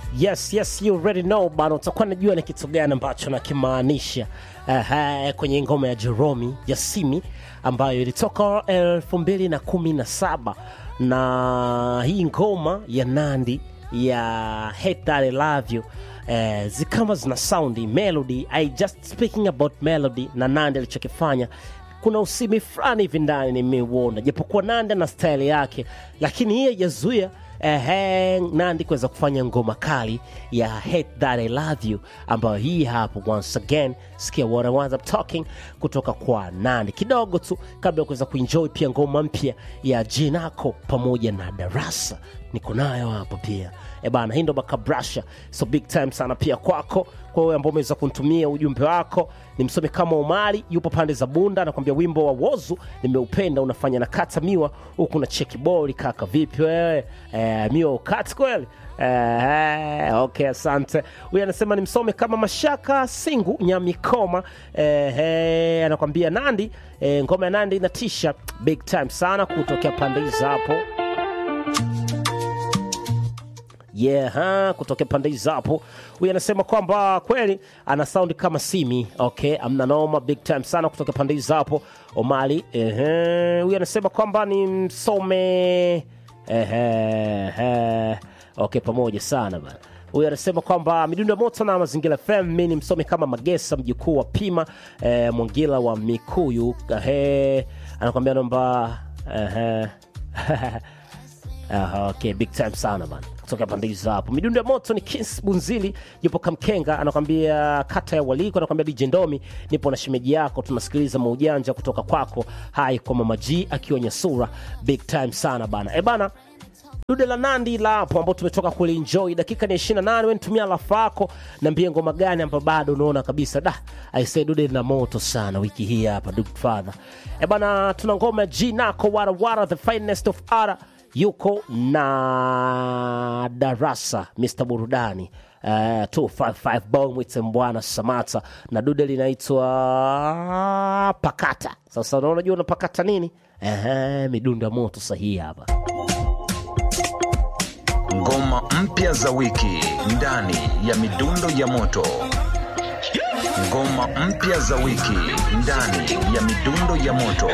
Yes, yes, you already know bana, utakuwa najua ni kitu gani ambacho nakimaanisha uh, kwenye ngoma ya Jeromi Yasimi ambayo ilitoka elfu mbili na kumi na saba na hii ngoma ya Nandi ya Hate That I Love You eh, zikama zina soundi melody. I just speaking about melody na Nandi alichokifanya kuna usimi fulani hivi ndani nimeuona, japokuwa Nandi na style yake, lakini hiyo yazuia ehe, Nandi kuweza kufanya ngoma kali ya Hate That I Love You ambayo hii hapo. Once again, sikia what I was up talking kutoka kwa Nandi kidogo tu kabla ya kuweza kuenjoy pia ngoma mpya ya Jinako pamoja na Darasa niko nayo hapo pia e bana, hii ndo Bakabrasha, so big time sana pia kwako, kwa wewe ambao umeweza kunitumia ujumbe wako. Nimsome kama Omari, yupo pande za Bunda, anakwambia wimbo wa Wozu nimeupenda, unafanya na kata miwa huku na cheki boli. Kaka vipi wewe? E, miwa ukati kweli? Eh, okay, asante. Huyu anasema nimsome kama Mashaka Singu Nyamikoma. Eh, eh, anakwambia Nandi, eh, ngoma ya Nandi inatisha big time sana kutokea pande hizi hapo yeah, ha, kutokea pande hizo hapo. Huyu anasema kwamba kweli ana sound kama Simi. Okay, amna noma, big time sana kutokea pande hizo hapo. Omali, ehe. Huyu anasema kwamba ni msome ehe, ehe. Okay, pamoja sana bana. Huyu anasema kwamba midundo ya moto na mazingira FM, mi ni msome kama Magesa, mjukuu wa Pima eh, Mwangila wa Mikuyu. Ehe, anakwambia namba ehe. Aha, okay, big time sana bana kutoka pande hizo hapo. Midundo ya moto ni Kins Bunzili, yupo Kamkenga, anakwambia kata ya Waliko, anakwambia DJ Ndomi, nipo na shemeji yako, tunasikiliza maujanja kutoka kwako. Hai kwa Mama G akiwa Nyasura, big time sana bana. E bana, dude la Nandi la hapo ambao tumetoka kulienjoy, dakika ni 28. Wewe nitumia lafa yako, niambie ngoma gani ambayo bado unaona kabisa da I say dude na moto sana wiki hii hapa Duke Father. E bana, tuna ngoma ya G Nako Wara Wara, the finest of ara yuko na darasa Mr Burudani uh, 255 Bomwits Mbwana Samata na dude linaitwa Pakata. Sasa unajua unapakata nini? Ehe, midundo ya moto sahihi hapa. Ngoma mpya za wiki ndani ya midundo ya moto. Ngoma mpya za wiki ndani ya midundo ya moto.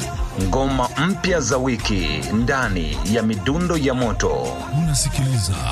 Ngoma mpya za wiki ndani ya midundo ya moto. Unasikiliza